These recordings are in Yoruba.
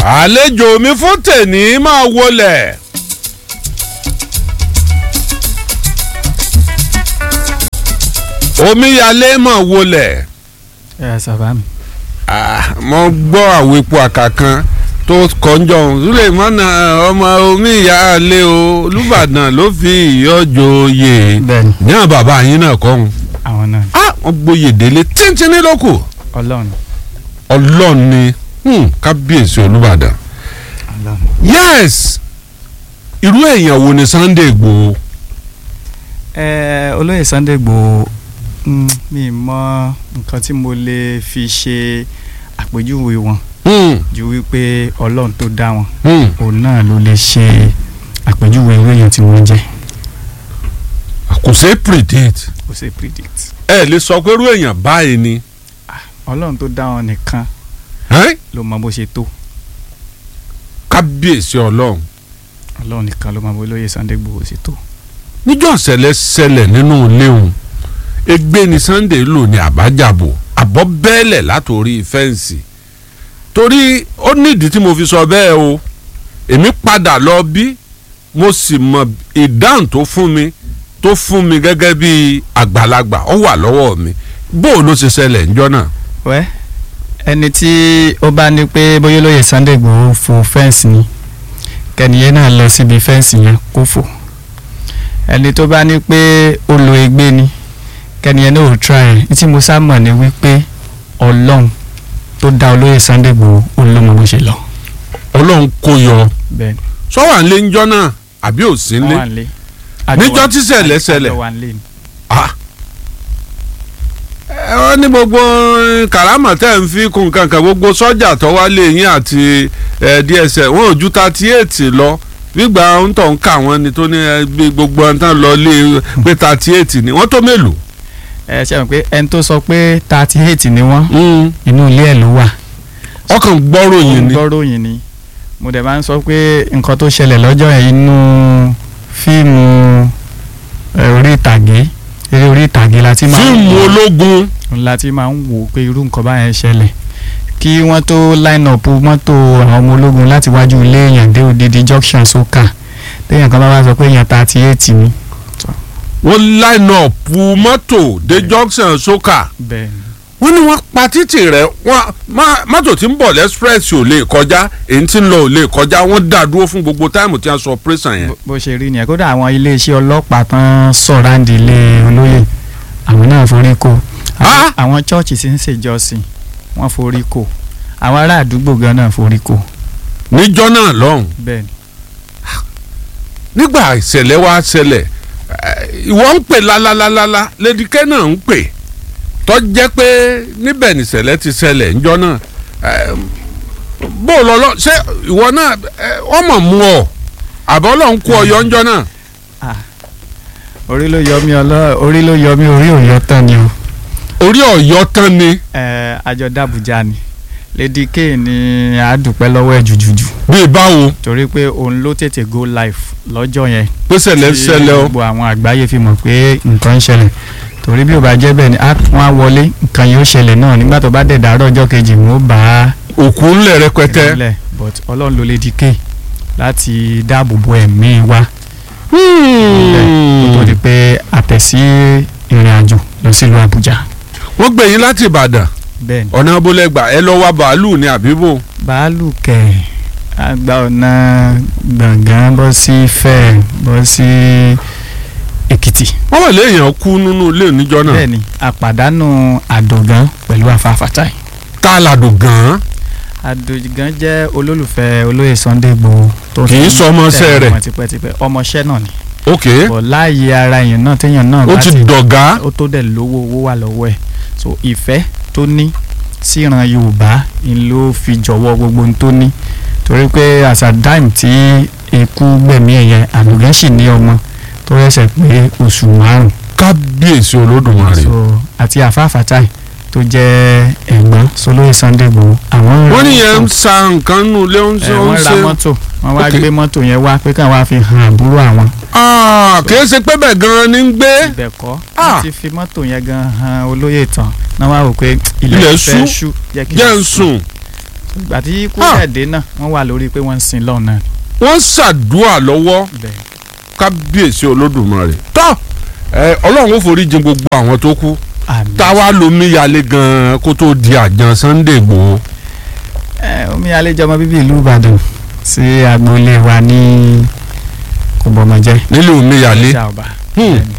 àlejò mi fún tèní máa wọlé. omíyalé máa wọlé. ẹ sábà mi. Ah, mo gbọ́ àwọn epo àkà kan tó kọjọ́ sulemana ọmọ omíyalé o olùbàdàn ló fi ìyọ́jọ́ oyè bẹ́ẹ̀ni ní àwọn bàbá yín náà kọ́ ọ́n. àwọn náà ah wọ́n gboyè délé tíntínní lóko ọlọ́run ọlọ́run ni hmm, kábíyèsí olùbàdàn. ọlọ́run. yes irú èèyàn wo ni Sunday Igboho. ẹ olóyè Sunday Igboho mm, mi mọ nǹkan tí mo lè fi ṣe àpèjúwe wọn Hmm, ju wípé ọlọ́run tó dá wọn hmm. òun náà ló lè ṣe àpèjúwe irú èèyàn tí wọ́n jẹ́ kò ṣeé predict kò sí predict ẹ lè sọ pé irú èèyàn báyìí ni. ọlọ́run tó dá wọn nìkan Ẹ́n? ló mọ bó ṣe tó kábíyèsí ọlọ́run ọlọ́run nìkan ló mọ bó olóyè Sunday Igboho ṣe tó níjọ́ ìṣẹ̀lẹ̀ ṣẹlẹ̀ nínú ilé òun egbe ni Sunday lò ní àbájábò àbọ̀ bẹ́ẹ̀lẹ̀ látòrí fẹ́ǹsì torí ó nídìí tí mo fi sọ bẹ́ẹ̀ o èmi padà lọ bí mo sì mọ ìdáhùn tó fún mi tó fún mi gẹ́gẹ́ bí àgbàlagbà ó wà lọ́wọ́ mi bó o ló ṣe ṣẹlẹ̀ níjọ́ náà. wẹ́ ẹni tí ó bá ní pé bóyá olóyè Sunday Igboho fo fẹ́ǹsì ni kẹ́niyẹn náà lọ síbi fẹ́ǹsì yẹn kó fò ẹni tó bá ní pé ó lo egbé ni kẹ́niyẹn náà ò try ẹ̀ ní tí mo sá mọ̀ ni wípé ọlọ́run tó dá olóyè Sunday Igboho ó ló mọ bó ṣe lọ. ọlọ́run kò yọ bẹ́ẹ̀ sọ́wọ́n lé níjọ́ náà àbí ò sí wọ́n lé wà nílé. níjọ́ tí ṣẹlẹ̀ ṣẹlẹ̀ àjọ wà nílé ni. ah ẹ wọ́n ní gbogbo karama tẹ́ ń fi kun kankan gbogbo sọ́jà tó wá lé yín àti ẹ, DSS wọn ò ju thirty eight lọ gbígbà ń tọ̀ ń kà wọ́n ni tó ní ẹ, bí gbogbo ọ̀n tán lọ lé pé thirty eight ni wọ́n tó mélòó. ẹ ṣe mọ̀ pé ẹni tó sọ pé thirty eight ni wọ́n inú ilé ẹ̀ ló wà. ọkàn gbọ́rọ̀ yìí ni gbọ́ròyìn ni mo dẹ̀ máa ń sọ pé nǹkan tó ṣẹlẹ̀ lọ́jọ́ yẹn inú fíìmù ẹ, orí ìtàgé eré orí ìtàgé la ti máa ń fíìmù wò ológun la ti máa ń wò pé irú nǹkan báyẹn ṣẹlẹ̀ kí wọ́n tó line up mọ́tò àwọn ọmọ ológun láti wájú ilé èèyàn dé òdìdí junction soka téèyàn kan bá wá sọ pé èèyàn thirty eight ni wọ́n line up mọ́tò dé junction soka bẹ́ẹ̀ ni wọ́n ní wọ́n pa títì rẹ̀ wọ́n má- mọ́tò tí ń bọ̀ lẹ́sprẹ́sì ò lè kọjá èyí tí ń lọ ò lè kọjá wọ́n dá dúró fún gbogbo táìmù tí wọ́n sọ operation yẹn. bó- bó ṣe rí nìyẹn kódà àwọn iléeṣẹ́ ọlọ́pàá tán sọ̀ráǹdì ilé olóyè àwọn náà forí kó Àwọn- Ah! àwọn chọ́ọ̀chì tí ń ṣèjọsìn wọ́n forí kó àwọn ará àdúgbò gan náà forí kó níjọ́ náà lọ́hùn bẹ́ẹ̀ ni nígbà ìṣẹ̀lẹ̀ wa ṣẹlẹ̀ eh, ìwọ ń pè lálálálálá Lady K náà ń pè tó jẹ́ pé níbẹ̀ nìṣẹ̀lẹ̀ ti ṣẹlẹ̀ níjọ́ náà eh, bó o lọ lọ ṣé ìwọ náà eh, wọ́n mọ̀ mú ọ àbọ̀ lọ́n kú ọyọ́ níjọ́ náà orí ló yọ mí ọlọ́ orí ló yọ mí orí ò yọ tán ni o orí ọ̀yọ́ tán ni ẹ àjọ dàbújá ni Lady K ni a dúpẹ́ lọ́wọ́ ẹ̀ jùjùjù bíi báwo torí pé òun ló tètè go live lọ́jọ́ yẹn pé ṣẹlẹ̀ tí ṣẹlẹ̀ o gbogbo àwọn àgbáyé fi mọ̀ pé nǹkan ń ṣẹlẹ̀ torí bí ó bá jẹ́ bẹ́ẹ̀ ni á- wọ́n á wọlé nǹkan yóò ṣẹlẹ̀ náà nígbà tó bá dẹ̀ dàárọ̀ ọjọ́ kejì wọn ó bá a òkú ńlẹ̀ rẹpẹtẹ. ìrọ̀lẹ́ but ọlọ́run ló Lady K láti dáàbò bo ẹ̀mí wa kó tó di pé àtẹ̀sí ìrìn àjò lọ sílùú Àbújá wọ́n gbé yín láti Ìbàdàn bẹ́ẹ̀ ni ọ̀nà abúlẹ̀gbà ẹ lọ wá bàálù ní àbíbò bàálù kẹ̀ àgbà ọ̀nà gbọ̀ngàn bọ́ sí Ifẹ̀ bọ́ sí Èkìtì wọ́n wà léèyàn kú nínú ilé níjọ́ náà bẹ́ẹ̀ ni àpàdánù àdògán pẹ̀lú àfàfàtàì tá a làdùn gan-an àdògán jẹ́ olólùfẹ́ olóyè Sunday Igboho tó Kì í ti ń sọ ọmọọṣẹ́ tẹ̀lé rẹ̀. wọn tipẹ́tipẹ́ ọmọọṣẹ́ náà ni ok bọ̀ láàyè ara èèyàn náà téèyàn náà ó bá ti ti dọ̀gá ó tó dẹ̀ lówó owó wà lọ́wọ́ ẹ̀ so ìfẹ́ tó ní síran Yorùbá ń ló fi jọ̀wọ́ gbogbo ohun tó ní torí pé as at time tí ikú gbẹ̀mí ẹ̀yẹ àdògán sì ní ọmọ tó rẹ̀ṣẹ̀ pé oṣù márùn kábíyèsí olódùmarè so àti àfáàfátáì tó jẹ́ ẹ̀gbọ́n solóyè Sunday Igboho àwọn ra wọ́n níyẹn ń mọ́tò, sa nǹkan nù lé ń ẹ̀, ṣe ń wọ́n ra ṣe mọ́tò wọ́n wá Ok. gbé mọ́tò yẹn wá pé káwọn á fi hàn àbúrò àwọn Ah, kì í ṣe pé bẹ́ẹ̀ gan-an ní ń gbé ibẹ̀ kọ́ Ah. wọ́n ti fi mọ́tò yẹn gan han olóyè tán náà wá wò pé Ilẹ̀ ilẹ̀ ṣú, fẹ́ ṣú jẹ́ kí jẹ́ n ń sùn ìgbà tí ikú Ah. rẹ̀ dé náà wọ́n wà lórí pé wọ́n ń sin lọ́ọ̀ náà wọ́n ṣàdúrà lọ́wọ́ bẹ́ẹ̀ kábíyèsí olódùmarè tọ́ ẹ ọlọ́run ó forí jìn gbogbo àwọn tó kú àmì táwa lomi yalé gan-an kó tó di àjàn Sunday Igboho ẹ omi àlejò ọmọ bíbí ìlú Ìbàdàn sí agboolé wa ní kòbọmọjẹ nílé omi yalé ìjà ọba Hmm. Bẹ́ẹ̀ni.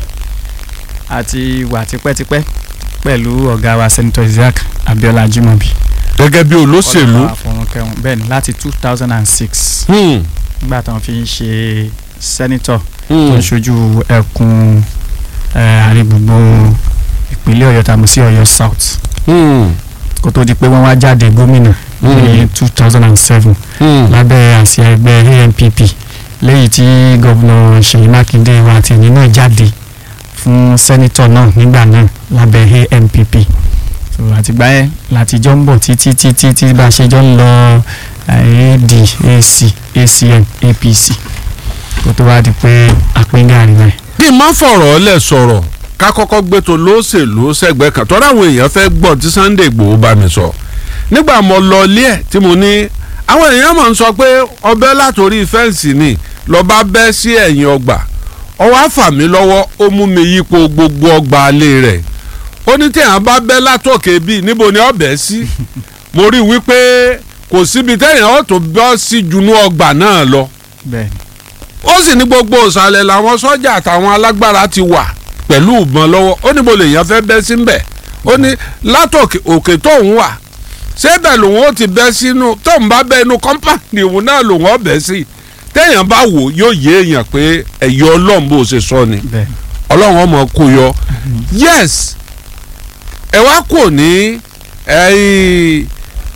àti wà tipẹ́tipẹ́ pẹ̀lú ọ̀gá wa Senator Isaac Abiola Jimobi gẹ́gẹ́ bí olóṣèlú Ọlọ́run á fọ̀run kẹ́ wọn. bẹ́ẹ̀ni láti two thousand and six Hmm, nígbà tí wọ́n fi ń ṣe senator hmm, tó ń ṣojú ẹkùn eh, àrígbùgbò ìpínlẹ̀ Ọ̀yọ́ tàbí sí Ọ̀yọ́ South hmm, kó tó di pé wọ́n wá jáde gómìnà ní two thousand and seven hmm. lábẹ́ àsíá ẹgbẹ́ ANPP lẹ́yìn tí gómìnà Ṣèyí Mákindé wa àti ẹ̀yìn náà jáde fún sẹ́nitọ̀ náà nígbà náà lábẹ́ ANPP so àtìgbà yẹn láti jọ ń bọ̀ títí títí tí bá a ṣe jọ ń lọ eh, AD AC ACN APC kó tó wá di pé àpéǹgàrí rẹ̀. kí n má fọ̀rọ̀ lẹ̀ sọ̀rọ̀ ká kọ́kọ́ gbé tó lóṣèlú sẹ́gbẹ́ kan tọ́ra àwọn èèyàn fẹ́ gbọ́ tí Sunday Igboho bá mi sọ nígbà mo lọ ilé ẹ̀ tí mo ní àwọn èèyàn máa ń sọ pé ọbẹ̀ látòrí fẹ́ǹsì ni lọ́ba bẹ́ sí ẹ̀yìn ọgbà ọwọ́ àfà mí lọ́wọ́ ó mú mi yípo gbogbo ọgbà alẹ́ rẹ̀ ó ní téèyàn bá bẹ́ látòkè bíi níbo ni ọbẹ̀ sí mo rí i wípé kò síbi téèyàn ó tó bọ́ sí junú ọgbà náà lọ bẹ́ẹ̀ ó sì ní gbogbo ìsàlẹ̀ làwọn sọ́jà àtàwọn alágbára ti wà pẹ̀lú ìbọn lọ́wọ́ ó ní mo lè yàn fẹ́ bẹ́ sí mbẹ̀ ó ní látòkè òkè tóun wà ṣébẹ̀ lòun ó ti bẹ́ sínú tóun bá bẹ́ inú kọ́mpáàdì òun náà lòun ó bẹ́ sí téèyàn bá wò yóò yé èèyàn pé ẹ̀yọ́ ọlọ́run bó ṣe sọ ni bẹ́ẹ̀ ọlọ́run ọmọ kò yọ yes ẹ wá kò ní ẹ̀yìn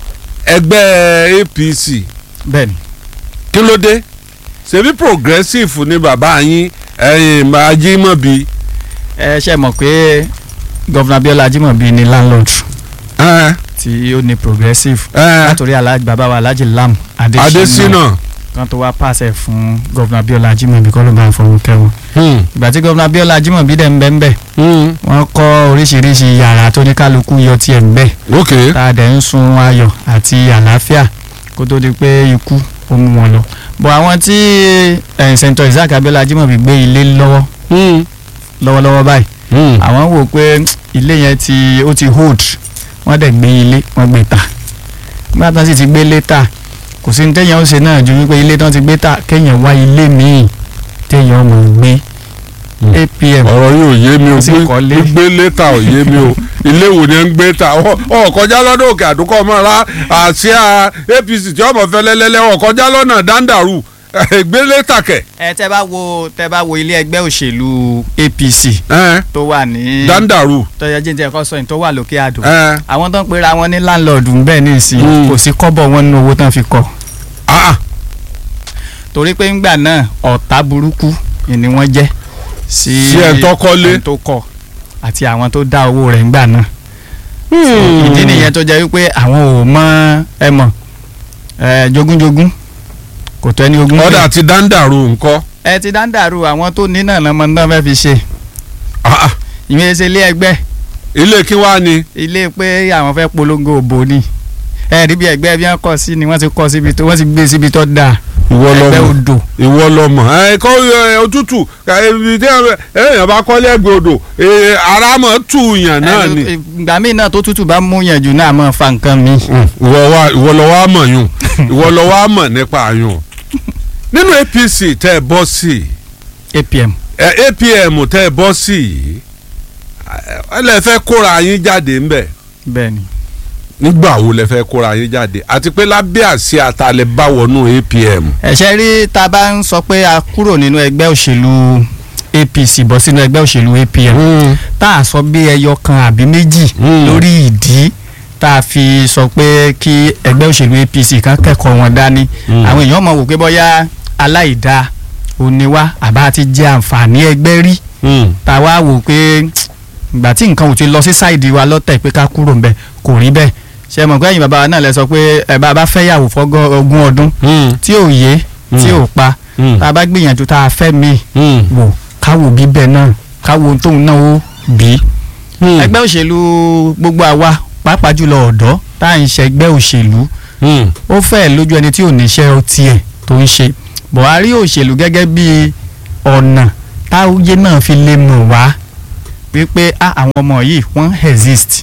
ẹgbẹ́ APC bẹ́ẹ̀ ni kí ló dé ṣebí progressive ni bàbá yín ẹ̀yin Ajímọ̀bí ẹ ṣe mọ̀ pé gọ́vnà Abiola Jimobi ni landlord ẹ tí ó ní progressive ẹ látòrí aláàjì bàbá wa aláàjì lam adesina Adésínà kan tó wá pàṣẹ fún gọ́vnà Abiola Jimobi kọ́ ló bá ń fọwọ́ kẹwọn. hmm, ìgbà tí gọ́vnà Abiola Jimobi dẹ̀ ń bẹ́ ń bẹ́ hmm, wọ́n kọ́ oríṣiríṣi yàrá tó ní kálukú yọ tiẹ̀ ń bẹ́ ok tá a dẹ̀ ń sun ayọ̀ àti àlàáfíà kó tó di pé ikú ó mú wọn lọ. bọ̀ àwọn tí Senator Isaac Abiola Jimobi gbé ilé lọ́wọ́ hmm, lọ́wọ́lọ́wọ́ báyìí hmm. àwọn wò pé ilé yẹn ti ó ti hold wọ́n dẹ̀ gbé ilé wọ́n gbé ta nígbà tán sì ti gbé ilé ta kò sí ní téèyàn ó ṣe náà ju wípé ilé tán ti gbé ta kéèyàn wá ilé míì téèyàn mọ̀ gbé Hmm. APM ọ̀rọ̀ yóò yé mi o Ó sì kọ́lé. gbé létà ò yé mi o ilé wo ni ẹ ń gbé ta ọ ọ kọjá lọ́dọ̀ òkè àdúkọ ọmọ ra àsíá APC tí ọmọ fẹ́ lẹ́lẹ́lẹ́ ọ kọjá lọ́nà dáńdàrú gbé létà kẹ̀ ẹ tẹ́ bá wo tẹ́ bá wo ilé ẹgbẹ́ òṣèlú APC ẹ tó wà ní dáńdàrú tọ́jà jíjẹ ẹ̀kọ́ sọ̀yìn tó wà lókè àdó ẹ àwọn tó ń pera wọn ní láńlọ́ọ̀dù ń bẹ́ẹ̀ ní ìsìn Mm. kò sí kọ́bọ̀ wọn nínú owó tán fi kọ́ ah torí pé ńgbà náà ọ̀tá burúkú ni wọ́n jẹ́ sí Sí ẹ̀ tó kọ́lé. ẹni tó kọ́ àti àwọn tó dá owó rẹ̀ ńgbà náà ìdí nìyẹn tó jẹ́ wípé àwọn ò mọ ẹ mọ̀ ẹ jogúnjogún kò tó ẹni ogún ọ̀dà ti dáńdàrú ńkọ́ ẹ ti dáńdàrú àwọn tó ní náà lọ́mọ náà fẹ́ fi ṣe ah ah, ìwé ṣe ilé ẹgbẹ́ ilé kí wàá ni ilé pé àwọn fẹ́ polongo òbò ni ẹ rí bí ẹgbẹ́ bí wọ́n kọ́ sí ni wọ́n ti kọ́ síbi tó wọ́n ti gbé síbi tó dáa ìwọ ẹgbẹ́ lọmọ odò ìwọ lọmọ ẹ kọ ẹ, òtútù ẹ, ibi tí ẹ- èèyàn bá kọ́lé ẹgbẹ́ odò ẹ, ara mọ̀ tù yàn náà Ẹ, ni. ìgbà míì náà tó tútù bá mú yẹn jù náà máa fa nǹkan mi. ìwọ wa ìwọ lọ wá mọ̀ yùn ìwọ lọ wá mọ̀ nípa yùn. nínú APC tẹ́ ẹ bọ́ sí APM ẹ APM tẹ́ ẹ bọ́ sí yìí ẹ lè fẹ́ kóra yín jáde ńbẹ̀ bẹ́ẹ̀ ni. nígbà wo lẹ fẹ́ kóra yín jáde àti pé lábẹ́ àsíá àtàlẹ́ bá wọnú APM. ẹ̀ṣẹ̀ rí tá a bá ń sọ pé a kúrò nínú ẹgbẹ́ òṣèlú APC bọ́ sínú ẹgbẹ́ òṣèlú APM tá a sọ bí ẹyọ kan àbí méjì Mm. lórí ìdí tá a fi sọ pé kí ẹgbẹ́ òṣèlú APC kan kẹ́kọ̀ọ́ wọn dání Mm. àwọn èèyàn mọ̀ wò pé bóyá aláìda òníwá àbá ti jẹ àǹfààní ẹgbẹ́ rí Mm. tá a wá wò pé ìgbà tí nǹkan ò ti lọ sí sáìdì wa lọ́tẹ̀ pé ká kúrò ń bẹ̀ kò rí bẹ́ẹ̀ ṣe mọ̀ pé ẹ̀yin bàbá wa náà lẹ sọ pé ẹ̀ bá a bá fẹ́ yàwó fọ́gọ́ ogún ọdún Mm. tí ò yé tí ò pa Mm. tá a bá gbìyànjú tá a fẹ́ mi Mm. wò káwo bíbẹ̀ náà káwo tóun náà ó bí. Mm. ẹgbẹ́ òṣèlú gbogbo àwa pàápàá jùlọ ọ̀dọ́ tá à ń ṣe ẹgbẹ́ òṣèlú Hmm. ó fẹ́ lójú ẹni tí ò níṣẹ́ tiẹ̀ tó ń ṣe buhari òṣèlú gẹ́gẹ́ bí ọ̀nà táwùjẹ náà fi lè mọ̀ wá wípé ah, àwọn ọmọ yìí wọ́n exist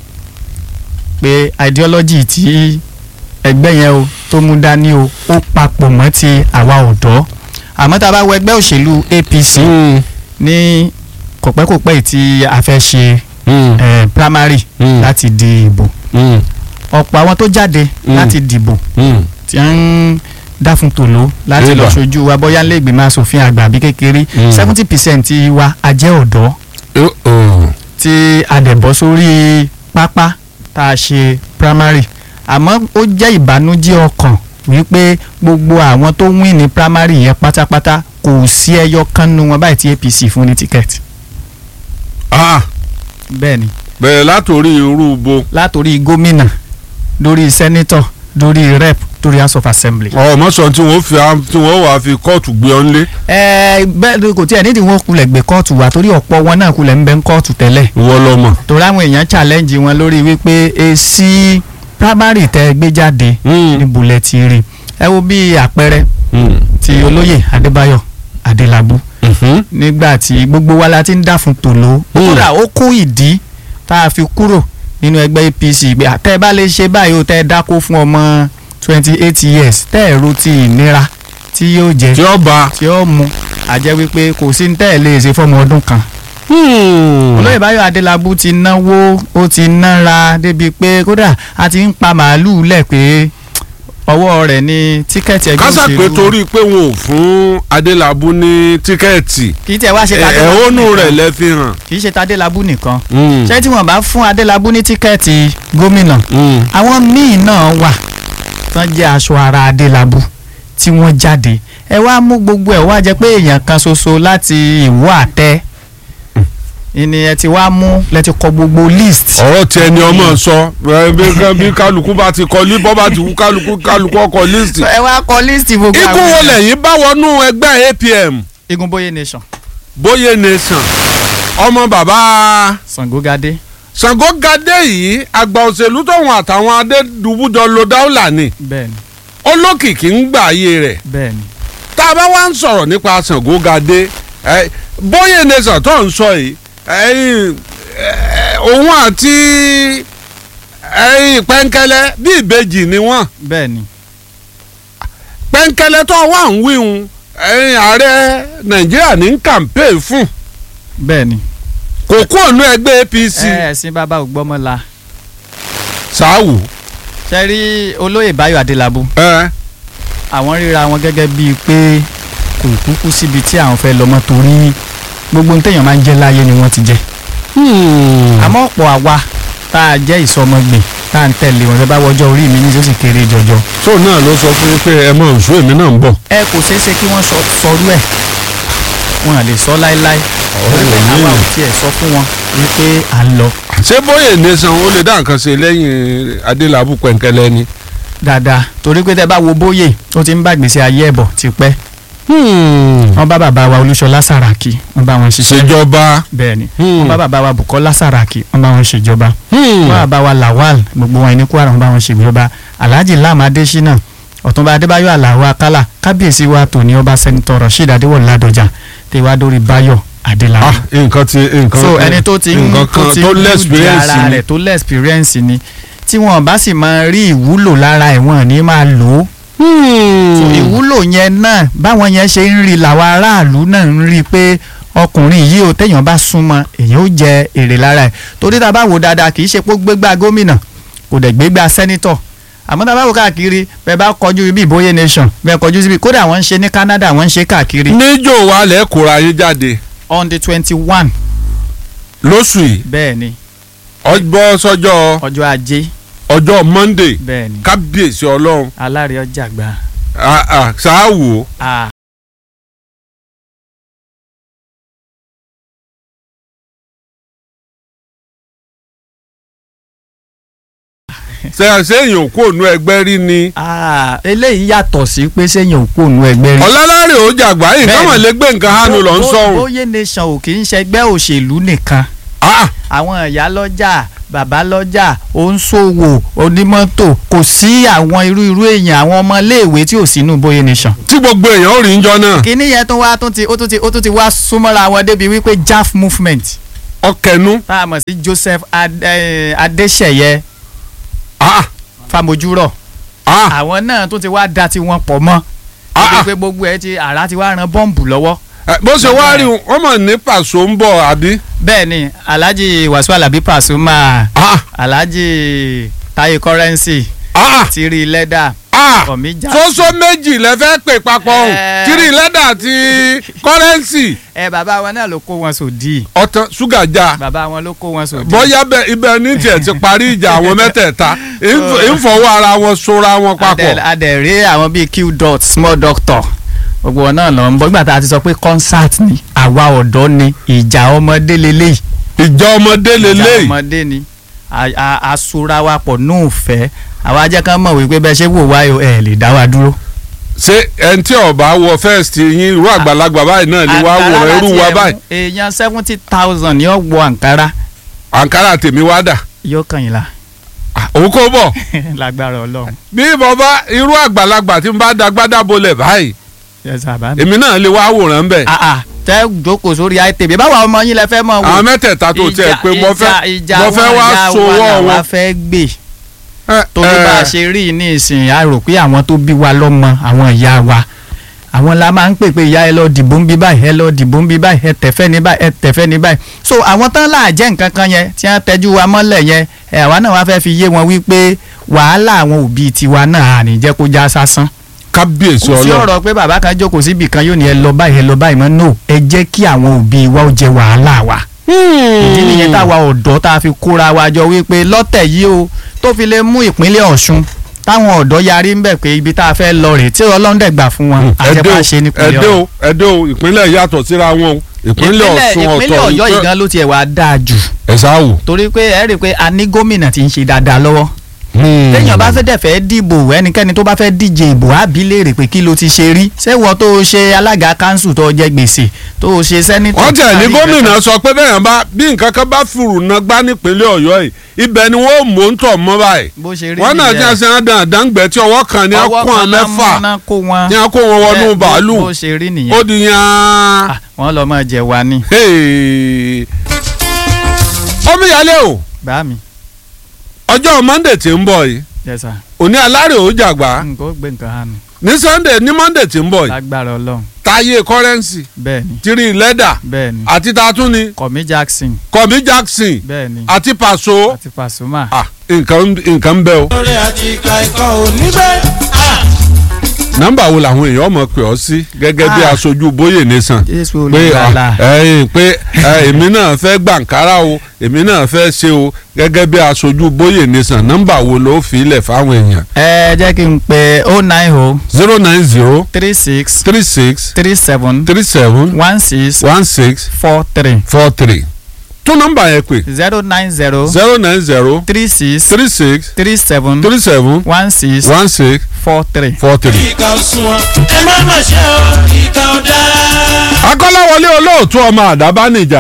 pé ideology tí ẹgbẹ́ yẹn o tó mú dání o ó papọ̀ mọ́ ti àwa ọ̀dọ́ àmọ́ tá a bá wo ẹgbẹ́ òṣèlú APC Hmm. ní kọ̀pẹ́kọ̀pẹ́ yìí tí a fẹ́ ṣe Hmm. eh, primary Hmm. láti di ìbò Hmm. ọ̀pọ̀ àwọn tó jáde Mm. láti dìbò Hmm. tí wọ́n ń dá fún tòló láti lọ Eba. ṣojú wa bóyá lè gbìmọ̀ asòfin àgbà bí kékeré Mm. seventy percent wa a jẹ́ ọ̀dọ́ Oh, oh. tí a dẹ̀ bọ́ sórí pápá tá a ṣe primary àmọ́ ó jẹ́ ìbànújẹ́ ọkàn wípé gbogbo àwọn tó win ní primary yẹn pátápátá kò sí ẹyọ kan nu wọn báyìí tí APC fún ní tíkẹ́ẹ̀tì Ah, bẹ́ẹ̀ ni bẹ̀rẹ̀ látòrí irú bo látòrí gómìnà lórí sẹ́nítọ̀ lórí rep lórí house of assembly. ọmọ sọ tí wọ́n fi tí wọ́n wàá fi kóòtù gbé ọ́n lé ẹ bẹ́ẹ̀ ni kò tí ẹ̀ nídìí wọn kulẹ̀ gbé kóòtù wá torí ọ̀pọ̀ wọn náà kulẹ̀ ń bẹ ń kóòtù tẹ́lẹ̀ ìwọ lọmọ. torí àwọn èèyàn challenge wọn lórí wípé èsì primary tẹ́ ẹ gbé jáde ní bulẹ̀ ti rí ẹ wo bí àpẹẹrẹ ti olóyè Adébáyọ̀ Adélabú nígbà tí gbogbo wa la ti ń dà fún tòló kódà ó kún ìdí tá a fi kúrò nínú ẹgbẹ́ APC pé àtẹ́ ẹ bá lè ṣe báyìí ó tẹ́ ẹ dákó fún ọmọ twenty eight years tẹ́ ẹ ro ti ìnira tí yóò jẹ tí ó bá. tí ó mu àjẹ́ wípé kò sí ní tẹ́ ẹ lè ṣe fọ́mọ ọdún kan olóyè báyọ̀ adélábù ti náwó ó ti nára débi pé kódà a ti ń pa màálùú lẹ̀ pé ọwọ́ rẹ̀ ní tíkẹ́ẹ̀tì ẹgbẹ́ kásà pé torí pé wọn ò fún adélábù ní tíkẹ́ẹ̀tì kì í tẹ̀ wá ṣe tadélábù ẹ̀hónú nìkan rẹ̀ lẹ fi hàn. kì í ṣe tadélábù nìkan Mm. ṣé tí wọ́n bá fún adélábù ní tíkẹ́ẹ̀tì gómìnà Mm. àwọn míì náà wà tán jẹ́ aṣọ ara adélábù tí wọ́n jáde ẹ wá mú gbogbo ẹ̀ wá jẹ́ pé èèyàn kan ṣoṣo láti ìwọ àtẹ ìní ẹ ti wá mú lẹ ti kọ gbogbo list. ọ̀rọ̀ tí ẹni ọmọ sọ ẹ, bí bí kálukú bá ti kọ lí bọ́ bá ti wú kálukú kálukú ọkọ̀ líìsì. ẹ wá kọ list gbogbo ikú wo lẹ́yìn bá wọnú ẹgbẹ́ APM igun bóyé nation bóyé nation ọmọ bàbá Sangogade Ṣàngógadé yìí àgbà òṣèlú tóun àtàwọn adédùbújọ lo dáúlà ni bẹ́ẹ̀ni olókìkí ń gbà ayé rẹ̀ bẹ́ẹ̀ni tá a bá wá ń sọ̀rọ̀ nípa Ṣàngógadé ẹ, bóyé nation tó ń sọ yìí ẹ̀yin, ẹ, òun àti ẹ̀yin pẹ́ńkẹ́lẹ́ bí ìbejì ni wọ́n bẹ́ẹ̀ni pẹ́ńkẹ́lẹ́ tó wà ń wíhun ẹ̀yin ààrẹ Nàìjíríà ní kàmpéè fún bẹ́ẹ̀ni kò kú ònú ẹgbẹ́ APC ẹ ẹ̀sìn bàbá ògbọ́mọla sáwù ṣe rí olóyè Báyọ̀ Adélábù ẹ àwọn ríra wọn gẹ́gẹ́ bíi pé kò kúkú síbi tí àwọn fẹ́ lọ́mọ torí gbogbo ohun téèyàn máa ń jẹ́ láyé ni wọ́n ti jẹ́ àmọ́ ọ̀pọ̀ àwa tá a jẹ́ ìsọmọgbìn tá a ń tẹ̀lé wọn fẹ́ bá wọjọ́ orí mi ní tó sì kéré jọjọ tó náà ló sọ fún yín pé ẹ mọ̀ nsú èmi náà ń bọ̀. ẹ kò ṣeé ṣe kí wọ́n sọ sọrú ẹ̀ wọn à lè sọ láéláé Ọ̀rọ̀ Pé yìí. àwa ò tiẹ̀ sọ fún wọn wípé à ń lọ ṣé bóyè nation ó lè dá nǹkan ṣe lẹ́yìn adélábù pẹ̀ǹkẹ́lẹ́ ni. dáadáa torí pé tẹ́ bá wo bóyè ó ti ń bá gbèsè ayé ẹ̀bọ̀ tipẹ́ wọ́n bá bàbá wa Olúṣọlá Sàràkí wọ́n bá wọn ṣiṣẹ́ ṣèjọba. bẹ́ẹ̀ ni Hmm. wọ́n bá bàbá wa Bùkọ́lá Sàràkí wọ́n bá wọn ṣèjọba wọ́n bá bàbá wa Lawal gbogbo wọn ní Kwara wọ́n bá wọn ṣèjọba Alhaji Lam Adésínà Ọ̀túnba Adébáyọ̀ Àlàó Akálà kábíyèsí wa tòní ọba sẹ́ńtọ̀ Rasheed Adéwọ̀lú Ládọjà tèwá dórí Báyọ̀ Adélábù ah nǹkan ti nǹkan so ẹni tó ti ń nǹkan tó kan ti tó ń build lẹ́sìpírẹ́ǹsì ara ni. rẹ̀ tó lẹ́sìpírẹ́ǹsì ni tí wọn bá sì máa rí ìwúlò lára ẹ̀ wọ́n ní máa lò ó so ìwúlò yẹn náà báwọn yẹn ṣe ń rí làwọn aráàlú náà ń rí i pé ọkùnrin yìí ò téèyàn bá súnmọ́ èyàn ó jẹ èrè lára ẹ̀ torí tá a bá wò dáadáa kì í ṣe pé ó gbégbá gómìnà kò dẹ̀ gbégbá sẹ́nítọ̀ àmọ́ tá a bá wò káàkiri bẹ́ẹ̀ bá kọjú ibi ìbóyè nation bẹ́ẹ̀ kọjú síbi kódà wọ́n ń ṣe ní Canada wọ́n ń ṣe káàkiri níjó wa lẹ́ kóra yín jáde on the twenty one lóṣù yìí bẹ́ẹ̀ ni ọjọ́ sọ́jọ́ ọjọ́ ajé ọjọ́ Monday bẹ́ẹ̀ ni kábíyèsí ọlọ́run alárè ọjà gbà. ah, ah, ṣáàwò Ah, ṣe- ṣéyìn òkú ònú ẹgbẹ́ rí ni ah, eléyìí yàtọ̀ sí pé sẹ́yìn òkú òun ẹgbẹ́ rí. ọ̀làlárè ó jàgbá yìí Bẹ́ẹ̀ni. káwọn lè gbé nǹkan hánu lọ ń Bó- sọ̀rùn Bóyè nation ò kì í ṣẹgbẹ́ òṣèlú nìkan Ah, àwọn ìyá lọ́jà bàbá lọ́jà oníṣòwò onímọ́tò kò sí àwọn irú irú èèyàn àwọn ọmọléèwé tí ò sínú bóyá nation. tí gbogbo èèyàn ó rí ń jọ náà kíní yẹn tó wá tún ti ó tún ti ó tún ti wá súnmọ́ra wọn débi wípé jaf movement ọkẹnu tá a mọ̀ sí Joseph Ad- eh, Adéṣẹ̀yẹ ah, Famojúrọ̀ ah, àwọn náà tún ti wá da tiwọn pọ̀ mọ́ Ah, débi ah. pé gbogbo ẹ ti àrà ti wá ran bọ́ǹbù lọ́wọ́ Eh, bó ṣe wá rí wọn mọ̀ ní pàṣọ ń bọ̀ àbí. bẹ́ẹ̀ ni Alhaji Wasiu Alabi Pasuma Ah, Alhaji Taye Currency ah, Tiri Lẹ́dà ah. Ọ̀mí Jackson. fóso méjì lẹ fẹ́ pè papọ̀ ọ̀hún Eh. tírì lẹ́dà àti kọ́rẹ́ǹsì ẹ bàbá wọn náà ló kó wọn sòdì ọ̀tàn ṣúgà já bàbá wọn ló kó wọn sòdì. bóyá bẹ ibẹ̀ ní tiẹ̀ ti parí ìjà àwọn mẹ́tẹ̀ẹ̀ta ìf- ìfọwọ́ ara wọn sora wọn papọ̀. Adẹ- adẹ̀rẹ́ àwọn bíi q dot small doctor gbogbo wọn náà lọ ń bọ̀ nígbà tá a ti sọ pé concert ni àwa ọ̀dọ́ ni ìjà ọmọdé lélẹ́yìí ìjà ọmọdé ìjà lélẹ́yìí ọmọdé ni A- a- asura wa pọ̀ nù fẹ́ àwa jẹ́ ká mọ̀ wípé bẹ́ẹ̀ ṣe wò wá yìí ẹ̀ lè dá wa dúró. ṣé ẹni tí ọba wọ first yín irú àgbàlagbà báyìí náà lè wá Àǹkárá wòrán irú láti wa ẹ̀mú, báyìí èèyàn seventy thousand yóò wọ àǹkárá àǹkárá tèmi wá dà yóò kàn yín la Ah, òun kò bọ̀ lágbára ọlọ́run bí bàbá irú àgbàlagbà tí n bá dagbádá bolẹ̀ báyìí Yes, bàbá mi. èmi náà lè wá wòrán bẹ́ẹ̀ Ah, ah, tẹ jókòó sórí àìtèbí báwa ọmọ yín lẹ fẹ́ mọ̀ wò. àwọn mẹ́tẹ̀ẹ̀ta tó tiẹ̀ pé mo fẹ́ ìjà mo fẹ́ wọn, wá ìjà sowọ́ wa wọn. làwa fẹ́ gbé Eh, torí eh, bá a ṣe rí i ní ìsìn a rò pé àwọn tó bí wa lọ́mọ àwọn ìyá wa àwọn la máa ń pè pé ìyá ẹ lọ dìbò ń bí báyìí ẹ lọ dìbò ń bí báyìí ẹ tẹ̀fẹ́ ní báyìí ẹ tẹ̀fẹ́ ní báyìí so àwọn tán là jẹ́ nǹkan kan yẹn tí wọ́n tẹ́jú wa mọ́lẹ̀ yẹn ẹ̀ àwa náà wá fẹ́ fi yé wọn wípé wàhálà àwọn òbí tiwa náà à ní jẹ́ kó já sásán kábíyèsí kò sí ọlọ́run ọ̀rọ̀ pé bàbá kan jókòó síbì kan yóò ní ẹ lọ báyìí ẹ lọ báyìí mọ́ no ẹ jẹ́ kí àwọn òbí wa ó jẹ wàhálà wa ìdí nìyẹn táwa ọ̀dọ́ tá a fi kóra wa jọ wípé lọ́tẹ̀ yìí o tó fi lè mú ìpínlẹ̀ Ọ̀ṣun táwọn ọ̀dọ́ yarí ń bẹ̀ pé ibi tá a fẹ́ lọ rèé tí Ọlọ́run dẹ̀ gbà fún wọn àjẹpá ṣe nípínlẹ̀ ẹdẹ Ọ̀yọ́ o ẹdẹ o ìpínlẹ̀ yàtọ̀ síra wọn o ìpínlẹ̀ Ọ̀ṣun ọ̀tọ̀ ìpínlẹ̀ Ọ̀yọ́ yìí gan ló tiẹ̀ wá dáa jù ẹ sáwò. torí pé ẹ rí i pé a ní gómìnà tí ń ṣe dáadáa lọ́wọ́ téèyàn bá fẹ́ dẹ̀ fẹ́ dìbò ẹnikẹ́ni tó bá fẹ́ díje ìbò á bí léèrè pé kí ló ti ṣe rí ṣéwọ́ tó o ṣe alága kanṣu tó o jẹ gbèsè tó o ṣe sẹ́nitọ̀ wọ́n tẹ̀ ní kárí gómìnà ìfẹ́ sọ pé bẹ́ẹ̀ bá bí nǹkan kan bá fìrù náà gbá nípínlẹ̀ Ọ̀yọ́ yìí ibẹ̀ ni wọ́n mò ń tọ̀ mọ́ báyìí bó ṣe rí wọ́n náà nìyẹn. jẹ́ sẹ́yìn dáńgbẹ́ tí ọwọ́ kan ní ọwọ́ akún kan náà mẹ́fà mú náà kó wọn ní akún wọn wọnú Bẹ́ẹ̀, bó- bàálù bó ṣe rí ó nìyẹn di yan. Ah, wọ́n lọ máa jẹ wa ní Hey. omíyalé o bá mi ọjọ́ Monday tí ń bọ̀ yìí yes sir òní alárè ó jàgbá nǹkan ó gbé nǹkan hàn mí ní Sunday ní Monday tí ń bọ̀ yìí lágbára Ọlọ́run táyé kọ́rẹ́ǹsì bẹ́ẹ̀ ni tìrì lẹ́dà bẹ́ẹ̀ ni àti tatúni Kọ̀mí Jackson kọ̀mí Jackson bẹ́ẹ̀ ni àti Paso àti Pasuma ah nǹkan nǹkan ń bẹ o. lórí àti ìka ẹ̀kọ́ òní bẹ́ẹ̀. nọ́mbà wo làwọn èèyàn mọ̀ pé ọ sí gẹ́gẹ́ bí Ah. aṣojú bóyè nation Jésù pé olùgbàlà ah, ẹ̀yin pé eh, èmi náà fẹ́ gbàǹkárá o èmi náà fẹ́ ṣe o gẹ́gẹ́ bí aṣojú bóyè nation nọ́mbà wo ló fi ilẹ̀ fáwọn èèyàn ẹ jẹ́ kí n pe oh nine oh zero nine zero three six three six three seven three seven one six one six four three four three tún nọ́mbà yẹn pè zero nine zero zero nine zero three six three six three seven three seven one six one six four three. four three. ìka òsùnwọ̀n ẹ má má ṣe o ìka ọ̀dà. akọ́láwọlé olóòtú ọmọ àdábánijà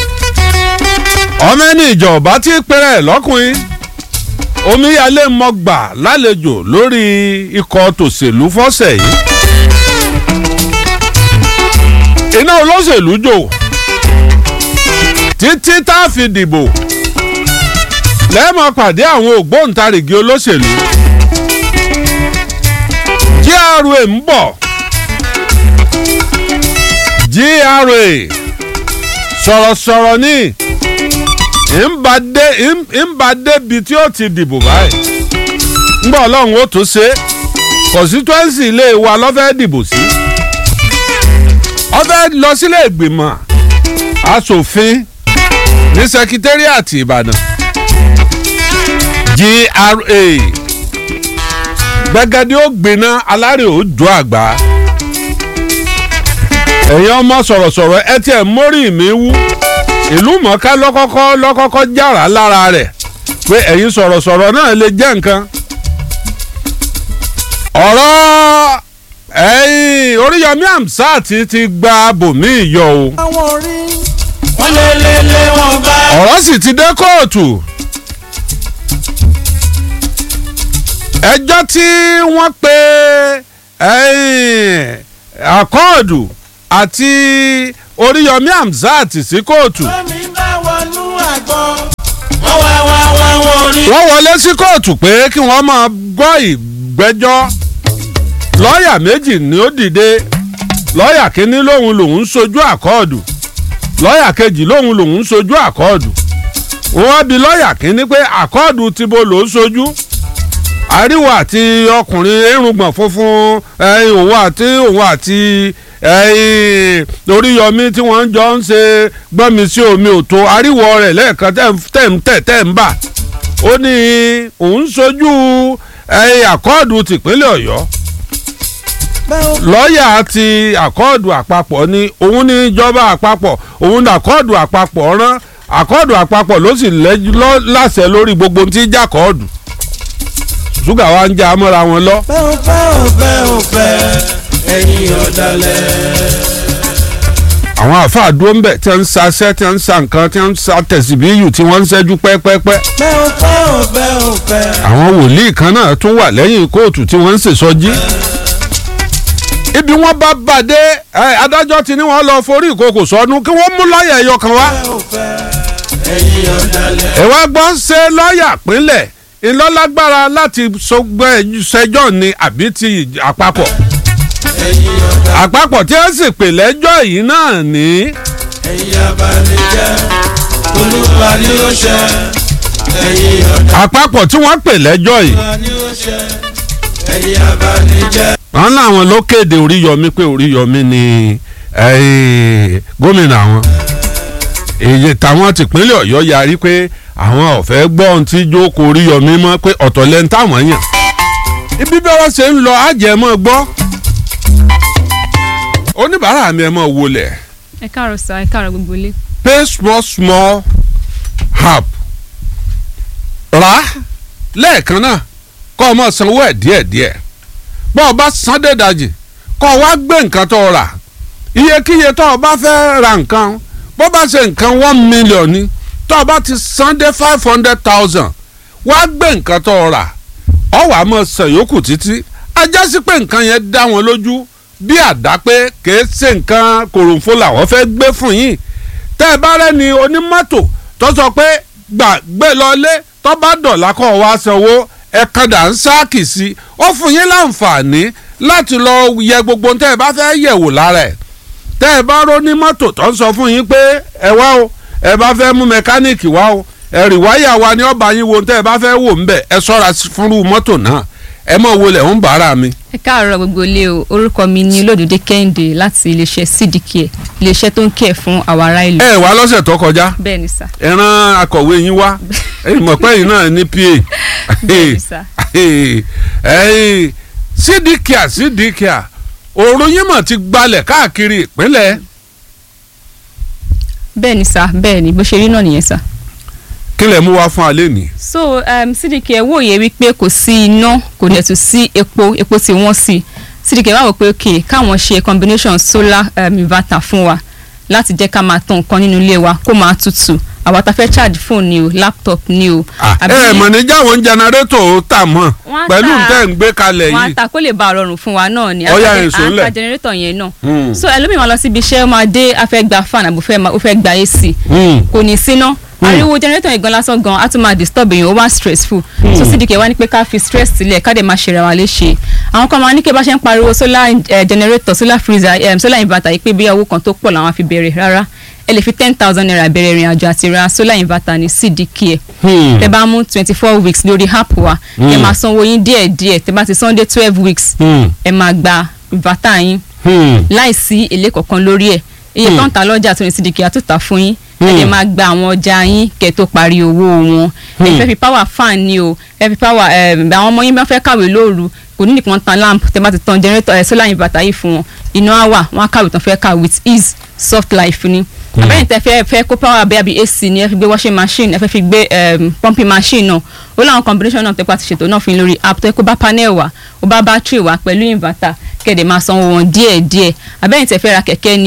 ọmọ ẹni ìjọ ọba tí pẹrẹ lọ́kùnrin omíyalé mọ́gbà lálejò lórí ikọ̀ tòṣèlú fọ́sẹ̀ yìí iná olóṣèlú jò títí tá a fi dìbò lẹ́ẹ̀mọ́ pàdé àwọn ògbóǹtarìgì olóṣèlú GRA ń bọ̀. GRA sọ̀rọ̀sọ̀rọ̀ ní ìmbàdé ìmbàdébi tí ó ti dìbò báyìí ńgbà ọlọ́run ó tún ṣe constituency ilé wa lọ́fẹ́ dìbò sí ọfẹ́ lọ sílé ìgbìmọ̀ asòfin ní sekitariat Ìbàdàn GRA gbẹgẹdẹ ó gbiná alárè ó jó àgbà ẹ̀yin ọmọ sọ̀rọ̀sọ̀rọ̀ ẹ tiẹ̀ mórí mi wú ìlú mọ̀ọ́ká lọ́kọ́kọ́ lọ́kọ́kọ́ jára lára rẹ̀ pé ẹ̀yin sọ̀rọ̀sọ̀rọ̀ náà lè jẹ́ nǹkan. ọ̀rọ̀ ẹ̀yin Oríyọmí Hamzat ti gba bòmíì yọ o àwọn orí wọ́n lé lé lé wọn bá. ọ̀rọ̀ sì ti dé kóòtù ẹjọ́ tí wọ́n pe ẹ̀yìn, àkọọ̀dù àti oríyọmí hamzat sí kóòtù Fẹ́mi bá wọnú àgbọn. wọ́n wá wá wá wọn rí. wọ́n wọlé sí kóòtù pé kí wọ́n máa gbọ́ ìgbẹ́jọ́ lọ́ọ̀yà méjì ni ó dìde lọ́ọ̀yà kínní lòun lòun ń sojú àkọọ̀dù lọ́ọ̀yà kejì lòun lòun ń sojú àkọọ̀dù wọ́n wá bi lọ́ọ̀yà kínní pé àkọọ̀dù ti bo lòún sojú àríwá àti ọkùnrin irùngbọ̀n funfun ẹ̀yìn òun àti òun àti ẹ̀yìn oríyọmí tí wọ́n jọ ń ṣe gbọ́nmi sí omi òtó àríwọ̀ rẹ̀ lẹ́ẹ̀kan tẹ̀ ń- tẹ̀ ń tẹ̀ tẹ̀ ń bà ó ní òun sojú ẹ̀yìn àkọọ̀dù tìpínlẹ̀ ọ̀yọ́ lọ́ọ̀yà ti àkọọ̀dù àpapọ̀ ni òun ní ìjọba àpapọ̀ òun ní àkọọ̀dù àpapọ̀ rán àkọọ̀dù àpapọ̀ ló sì lẹ́jú- lọ́- láṣẹ lórí gbogbo ohun tí ń jà kọ́ọ̀dù ṣúgà wa ń já mọ́ra wọn lọ. bẹ́ẹ̀ ò fẹ́ ò fẹ́ ò fẹ́ ẹ̀yin ọ̀dàlẹ̀. àwọn àáfàá dúró ń bẹ̀ tí wọ́n ń saṣẹ́ tí wọ́n ń sa nǹkan tí wọ́n ń sa tẹ̀síbíyù tí wọ́n ń ṣẹ́jú pẹ́pẹ́pẹ́. bẹ́ẹ̀ ò fẹ́ ò fẹ́ ò fẹ́. àwọn wòlíì kan náà tún wà lẹ́yìn kóòtù tí wọ́n ń ṣèṣọ́jí. ibi wọ́n bá bàdé ẹ, adájọ́ ti ní wọ́n lọ forí ìkòkò sọnù kí wọ́n mú lọ́ọ̀yà ẹ̀yọ kan wá. bẹ́ẹ̀ ò fẹ́ ẹ̀yin ọ̀dàlẹ̀. ẹ wá gbọ́ ṣe lọ́ọ̀yà pínlẹ̀ ìlọ́lágbára láti sọgbẹ́ ṣẹjọ́ ni àbí ti àpapọ̀ ẹ̀yin ọ̀dàlẹ̀. àpapọ̀ tí wọ́n sì pè lẹ́jọ́ yìí náà ní. ẹ̀yin abanijẹ́ olúwa ni ó ṣe ẹ̀yin ọ̀dàlẹ̀. àpapọ̀ tí wọ́n pè lẹ́jọ́ yìí olúwa ni ó ṣe ẹ̀yin abanijẹ́. wọn láwọn ló kéde oríyọmí pé oríyọmí ni eh, gómìnà àwọn èyí táwọn tìpínlẹ̀ ọ̀yọ́ yarí pé àwọn ọ̀fẹ́ gbọ́ ohun tí jókòó oríyọmí mọ́ pé ọ̀tọ̀ lẹ́nu táwọn yàn ibi bí wọ́n ṣe ń lọ àjẹmọ́ gbọ́ oníbàárà mi ẹ̀ mọ́ wọlé ẹ káàárọ̀ sá ẹ káàárọ̀ gbogbo ilé. pay small small help rà á lẹ́ẹ̀kan náà kọ́ ọ mọ̀ sanwó ẹ̀ díẹ̀díẹ̀ bọ́ ọ bá san dédajì kọ́ ọ wá gbé nǹkan tó o rà iyekíye tó o bá fẹ́ ra nǹkan bó bá ṣe nǹkan one million ni tó o bá ti san dé five hundred thousand wá gbé nǹkan tó o rà ọ wàá mọ̀ san yòókù títí ajá sí pé nǹkan yẹn dá wọn lójú bí àdá pé kèé ṣe nǹkan kòròǹfò làwọn fẹ́ gbé fún yín tẹ́ ẹ bá rẹ́ni onímọ́tò tó sọ pé gbà gbé lọlé tó bá dọ̀là kọ́ wá sanwó ẹ̀kadà ń sáàkì sí i ó fún yín láǹfààní láti lọ yẹ gbogbo tẹ́ ẹ bá fẹ́ yẹ̀wò lára ẹ̀ tẹ́ ẹ bá róní mọ́tò tó ń sọ fún yín pé ẹ wá o ẹ bá fẹ́ mú mẹkáníìkì wá o ẹ̀rì wáyà wa ni ọba yín wo tẹ́ ẹ bá fẹ́ wò ń bẹ̀ ẹ sọ́ra fúnrú mọ́tò náà ẹ mọ̀ wo lẹ̀ ń bàárà mi. ẹ káàárọ̀ gbogbo ilé o orúkọ mi ni olódùdé kẹ́hìndé láti iléeṣẹ́ cdk iléeṣẹ́ tó ń kẹ̀ fún àwọn ará ìlú. ẹ wá lọ́sẹ̀ tó kọjá bẹ́ẹ̀ ni sá ẹ rán akọ̀wé yín wá ẹ̀yin mọ̀ pé ẹ̀yin náà ní pa bẹ́ẹ̀ ni sá. ẹ̀yin sídìkìá sídìkìá òòrùn yín mọ̀ ti gbalẹ̀ káàkiri ìpínlẹ̀ bẹ́ẹ̀ ni sá bẹ́ẹ̀ ni bó ṣe rí náà nìyẹn sá. kí lẹ̀ mú wá fún alẹ́ ní. so um, cdk ẹ wòye wípé kò sí iná kò dẹ̀ tún sí epo epo tí wọ́n sí cdk wá wò pé ok káwọn ṣe combination solar um, inverter fún wa láti jẹ́ ká máa tan nǹkan nínú ilé wa kó máa tutù àwa ta fẹ́ charge phone ni o laptop ni o. ẹ ẹ mọ̀ ní jáwọn jẹnẹrétọ̀ tà mọ̀ Wọ́n á pẹ̀lú tà- tẹ̀ ń gbé kalẹ̀ wọn á yìí. ta kó lè bá a rọrùn fún wa náà ni Ọ̀yá à ń èso ńlẹ̀. ta generator yẹn náà Hmm. so ẹlòmíràn lọ síbi iṣẹ́ ó máa dé afẹ́ gba fan àbò fẹ́ ma- ó fẹ́ gba ac Hmm. kò ní síná ariwo generator yẹn gan lásán gan á tún máa disturb èèyàn ó wá stressful so cdk wá ní pé ká fi stress sílẹ̀ ká dẹ̀ máa ṣe ra wa léṣe àwọn kan máa ní kí bá ṣe ń pariwo solar eh, generator solar freezer um, solar inverter yìí pé bí owó kan tó pọ̀ làwọn á fi bẹ̀rẹ̀ rárá ẹ lè fi ten thousand naira bẹ̀rẹ̀ ìrìn àjò àti ra solar inverter ní cdk ẹ̀ Hmm. tẹ bá mú twenty four weeks lórí app wa ẹ Hmm. máa sanwó yín díẹ̀ díẹ̀ tẹ bá ti san dé twelve weeks Hmm. ẹ máa gba inverter yín Hmm. láìsí èlé kankan lórí ẹ̀ iye Hmm. tó ń ta lọ́jà tó ní sídìkì àtúntà fún yín ẹ Hmm. lè máa gba àwọn ọjà yín kẹ́ tó parí owó wọn ẹ Hmm. fẹ́ fi power fan ni o ẹ fi power ẹ àwọn ọmọ yín bá fẹ́ kàwé lóru kò ní nìkan tan lamp tẹ bá ti tan generator ẹ solar inverter yìí fún wọn iná á wà wọn á kàwé tán fẹ́ kà with ease soft life ni àbẹ́yìn tẹ fẹ́ fẹ́ kó power bẹ́ẹ̀ bí ac ni ẹ fi gbé washing machine ẹ fẹ́ fi gbé um, pumping machine náà ó láwọn combination náà tẹ́pá ti ṣètò náà fi lórí app tó yẹ kó bá panel wà ó bá battery wà pẹ̀lú inverter kẹ̀dẹ̀ máa sanwó wọn díẹ̀ díẹ̀ àbẹ́yìn tẹ fẹ́ ra kẹ̀kẹ́ ni o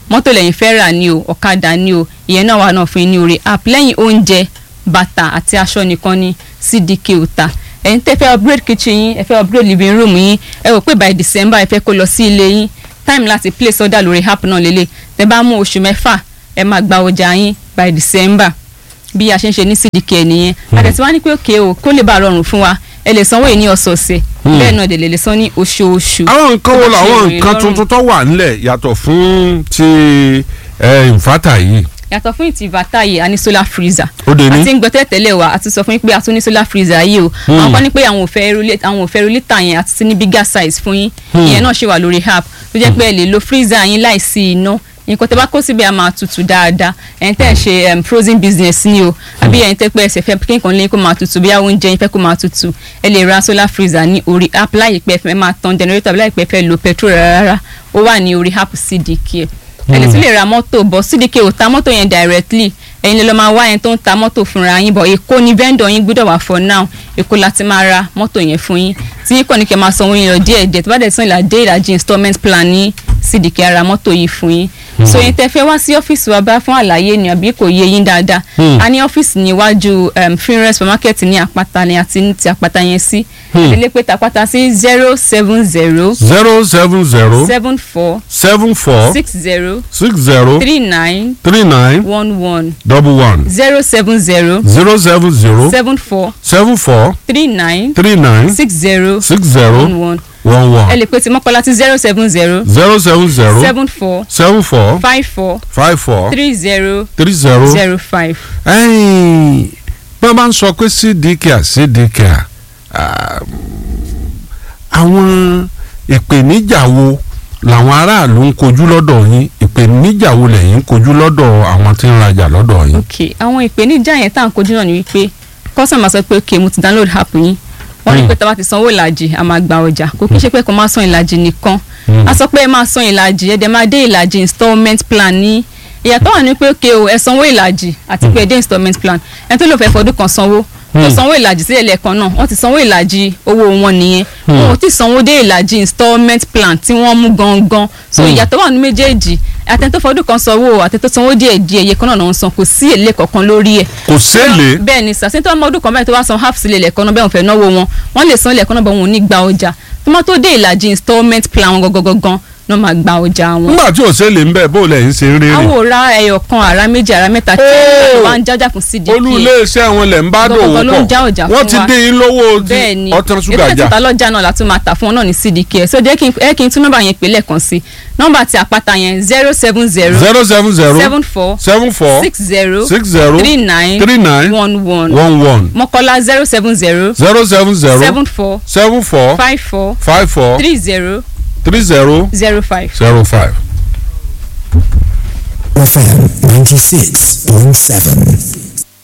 mọ́tò lẹ́yìn fẹ́ rà ní o ọ̀kadà ní o ìyẹn náà wà náà fún yín ní orí app lẹ́yìn oúnjẹ bàtà àti aṣọ nìkan ní cdk òta ẹ̀yin tẹ́ fẹ́ upgrade kitchen yín ẹ fẹ́ upgrade living room yín ẹ rò pé by december ẹ fẹ́ kó lọ sí ilé yín time láti place order lórí app náà lélẹ̀ tẹ́ bá mú oṣù mẹ́fà ẹ máa gba ọjà yín by december bí a ṣe ń ṣe ní cdk nìyẹn àtẹ̀tí wá ní pé òkè o kó lè bá a rọrùn fún wa ẹ lè sanwó yìí ní ọ̀sọ̀ọ̀sẹ̀ bẹ́ẹ̀ náà dẹ̀ lè lè san ní oṣooṣù. àwọn nǹkan wo Tó bá ṣe làwọn ìròyìn nǹkan lọ́rùn. tuntun tó wà nílẹ̀ yàtọ̀ fún ti ẹ̀ ìfátà yìí yàtọ̀ fún ìtì bàtà yìí a ní solar freezer ó dé ní. àti ń gbọ́ tẹ́lẹ̀ wa àti sọ fún yín pé a tún ní solar freezer yìí o àwọn kan ní pé àwọn ò fẹ́ rú- àwọn ò fẹ́ rú lítà yẹn àti sí ní bigger size fún yín ìyẹn náà ṣe wà lórí app tó jẹ́ pé ẹ lè lo freezer yín láìsí iná nǹkan tẹ́ bá kó síbẹ̀ a máa tutù dáadáa ẹ̀yin tẹ́ ẹ̀ ṣe um, frozen business ni o àbí ẹ̀yin tẹ́ pé ẹsẹ̀ fẹ́ kí nǹkan lé kó máa tutù bí àwọn oúnjẹ yín fẹ́ kó máa tutù ẹ lè ra solar freezer ní orí app láìpẹ́ fẹ́ máa tan generator àbí láìpẹ́ fẹ́ lo petrol rárá ó wà ní orí app cdk ẹ lè tún lè ra mọ́tò bọ̀ cdk ò ta mọ́tò yẹn directly ẹ̀yin lè lọ máa wá ẹni tó ń ta mọ́tò fúnra yín bọ̀ èkó ni vendor yín gbọ́dọ̀ wà for now èkó láti máa ra mọ́tò yẹn fún yín tí yín kàn ní kẹ́ máa sanwó yín lọ díẹ̀ díẹ̀ tó bá dẹ̀ sàn ìlà dé ìlàjì installment plan ní cdk ara mọ́tò yìí fún yín so yín tẹ́ fẹ́ wá sí ọ́fíìsì wa bá fún àlàyé ni àbí kò yé yín dáadáa a ní ọ́fíìsì níwájú um, finre supermarket ní àpáta ni àti ní ti àpáta yẹn sí ilé pé tàpáta sí zero seven zero zero seven zero seven four seven four six zero six zero three nine three nine one one double one zero seven zero zero seven zero seven four seven four three nine three nine six zero six zero one one one ẹ one lè pe ti mọ́kànlá ti zero seven zero zero seven zero seven four seven four five four five four three zero three zero. zero five. ẹ̀yìn bí wọ́n bá ń sọ pé cdcare cdcare ah, àwọn ìpèníjà wo làwọn aráàlú ń kojú lọ́dọ̀ yín ìpèníjà wo lẹ́yìn ń kojú lọ́dọ̀ àwọn tí ń rajà lọ́dọ̀ yín. ok àwọn ìpèníjà yẹn tá à ń kojú náà ni wípé kọ́sọ̀mà sọ pé ok mo ti download app yín wọ́n ní pé tá a bá ti sanwó ìlàjì a máa gba ọjà kò kí n ṣe pé kò máa san ìlàjì nìkan a sọ pé ẹ máa san ìlàjì ẹ dẹ̀ máa dé ìlàjì installment plan ní ìyàtọ̀ wà ní pé ok o ẹ sanwó ìlàjì àti pé ẹ dé installment plan ẹni tó lò fẹ́ fọdún kan sanwó tó sanwó ìlàjì sílẹ̀ lẹ́ẹ̀kan náà wọ́n ti sanwó ìlàjì owó wọn nìyẹn wọn ò tí sanwó dé ìlàjì installment plan tí wọ́n mú gangan so ìyàtọ̀ wà ní méjèèjì àtẹ̀ntó fọdún kan sanwó àtẹ̀ntó sanwó díẹ̀ díẹ̀ iye kan náà náà ń san kò sí èlé kankan lórí ẹ̀ kò sẹ́lẹ̀ bẹ́ẹ̀ ni sàṣẹ́ tó ọmọ ọdún kan báyìí tó wá san half sílẹ̀ lẹ́ẹ̀kan náà bẹ́ẹ̀ wọ́n fẹ́ náwó wọn wọ́n lè san lẹ́ẹ̀kan náà bẹ́ẹ̀ wọn ò ní gba ọjà tó má tó dé ìlàjì installment plan wọn gangan náà máa gba ọjà wọn. nígbà tí ò sẹ́lẹ̀ ń bẹ̀ bó lẹ́yìn ṣe ń rere àwọn ò ra ẹyọ kan àrà méjì àrà mẹ́ta tí wọ́n wá ń jájà fún cdk olú iléeṣẹ́ wọn lẹ̀ ń bá dòwò Gbogbo ló ń já pọ̀ ọjà wọ́n fún ti wa. dín in lówó bẹ́ẹ̀ ni ọtán ṣúgà ètò jà ìta lọ́jà náà la tún máa tà fún wọn náà ní cdk so jẹ́ kí n ẹ kí n tún nọ́mbà yẹn pè lẹ́ẹ̀kan sí nọ́mbà ti àpáta yẹn zero seven zero zero seven zero seven four seven four six zero six zero three nine three nine one one one one mọ́kọ́lá zero seven zero zero seven zero seven four seven four five four five four three zero three zero zero five. zero five. FM 96.7.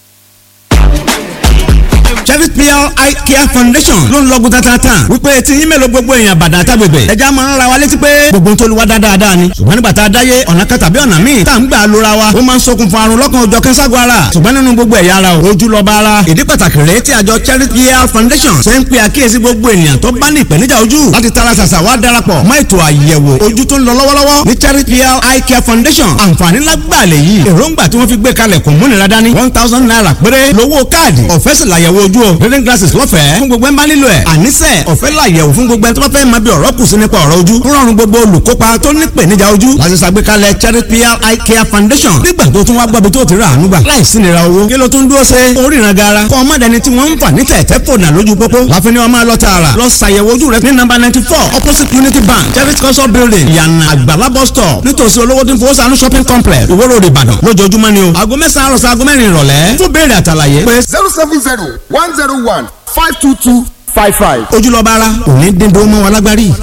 Chevy PR Eye Care Foundation ló ń lọ́gùn tatata wípé tí yín mélòó gbogbo èèyàn bàdà àtàgbègbè ẹja máa ń ra wa létí pé gbogbo tó lu wa dáadáa ni ṣùgbọ́n nígbà tá a dáyé ọ̀nà kan tàbí ọ̀nà míì tá à ń gbà lóra wa ó máa ń ṣokùnfà àrùn lọ́kàn òjọ̀ kẹ́sàgọ́ ara ṣùgbọ́n nínú gbogbo ẹ̀yà ara o ojú lọ́ba ara ìdí pàtàkì rèé tí àjọ Chevy PR Foundation ṣe ń pe àkíyèsí gbogbo ènìyàn tó bá ní ìpèníjà ojú láti tara ṣàṣà wá darapọ̀ mọ́ ètò àyẹ̀wò ojú tó ń lọ lọ́wọ́lọ́wọ́ ní Chevy PR Eye Care Foundation àǹfààní lágbàlẹ̀ yìí èròǹgbà tí wọ́n fi gbé kalẹ̀ kò múnira dání one thousand naira péré lówó káàdì ọ̀fẹ́ sì làyẹ̀wò ojú o reading glasses lọ́fẹ̀ẹ́ fún gbogbo ẹ̀ ń bá nílò ẹ̀ àníṣe ọ̀fẹ́ làyẹ̀wò fún gbogbo ẹ̀ tó bá fẹ́ máa bí ọ̀rọ̀ kù sí nípa ọ̀rọ̀ ojú ń rọrùn gbogbo olùkópa tó ní ìpèníjà ojú láti ṣàgbékalẹ̀ Cherry PR Eye Care Foundation nígbà tó tún wá gbọ́bi tó ti rà àánú gbà láìsí nira owó kí ló tún dúró ṣe oríran gara kọ́ ọmọdé ni tí wọ́n ń fà ní tẹ̀tẹ̀ fònà lójú pópó láfin ni wọ́n máa lọ tààrà lọ ṣàyẹ̀wò ojú rẹ ní nọ́mbà ninety four opposite Unity Bank Cherry culture building yànnà àgbàlá bus stop nítòsí olówó tí ń fowó sànú shopping complex Ìwó Road Ìbàdàn lójoojúmọ́ ni o aago mẹ́sàn-án àròsọ aago mẹ́rin ìrọ̀lẹ́ fún béèrè àtàlàyé pé zero seven zero one zero one five two two five five. ojúlọ́ba ara òní dín dó mọ́ wa lágbárí.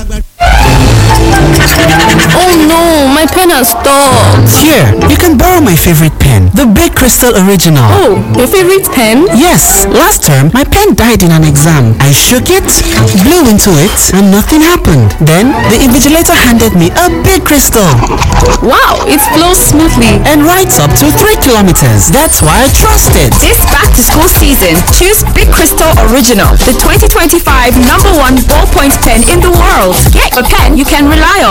Oh no, my pen has stopped. Here, you can borrow my favorite pen, the Big Crystal Original. Oh, your favorite pen? Yes, last term my pen died in an exam. I shook it, blew into it, and nothing happened. Then the invigilator handed me a big crystal Wow, it flows smoothly. and writes up to 3 kilometers. That's why I trust it. This back to school season, choose Big Crystal Original, the 2025 number one ballpoint pen in the world. Get a pen you can rely on.